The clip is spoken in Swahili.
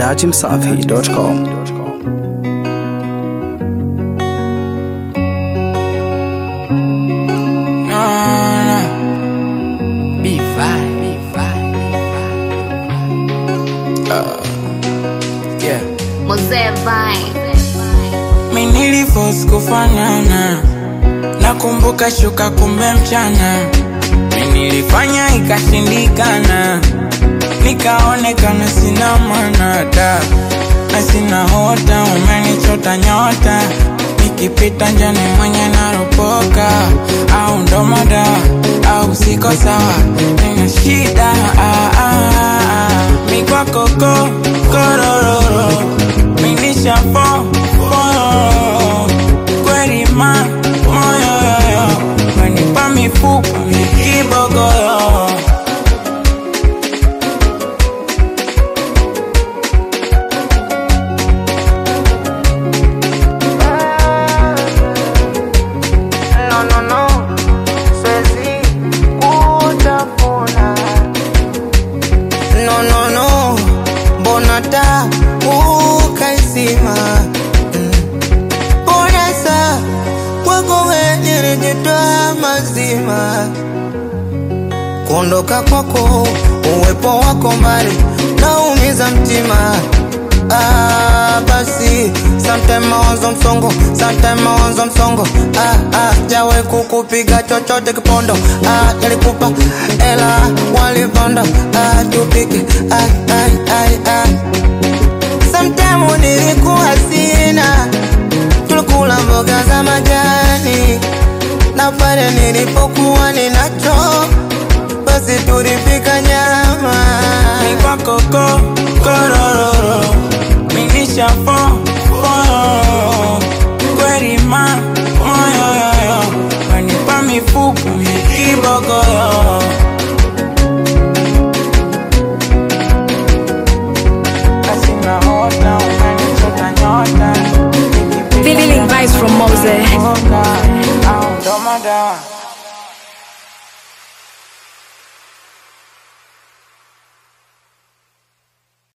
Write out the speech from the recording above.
dachimsafi.com. No, no. Be fine, be fine, be fine. Uh, yeah. Mzee Vine. Mi niliforce kufanana, nakumbuka shuka kumbe mchana. Mi nilifanya ikashindikana, nikaonekana sina maana da na sina hota, umenichota nyota nikipita njani mwenye naropoka, au ndo madawa au siko sawa, nina shida ah, ah, ah. mi kwako ko korororo minishapo pororo kweli ma moyoyoyo wenipa mifupa mikibogoyo No, no, no, siwezi kutafuna. No, no, no, mbona taa ukaizima? Mm. Mbona saa kwako wewe nilijitoa mazima? Kuondoka kwako, uwepo wako mbali, naumiza mtima. Ah, basi sometime mawazo msongo, sometime mawazo msongo. Ah, ah, jawe kukupiga chochote kipondo. Ah, nilikupa ela walipanda. Ah, tupike. Ai, ai, ai, ai. Sometime nilikuwa sina, tulikula mboga za majani, na pale nilipokuwa ninacho, basi tulipika nyama. mi kwako ko korororo minishapo pororo kweli ma moyoyoyo wenipa mifupa mikibogoyo Asina hota, umenichota nyota Feeling vibes from Mose. Nikipita au ndo madawa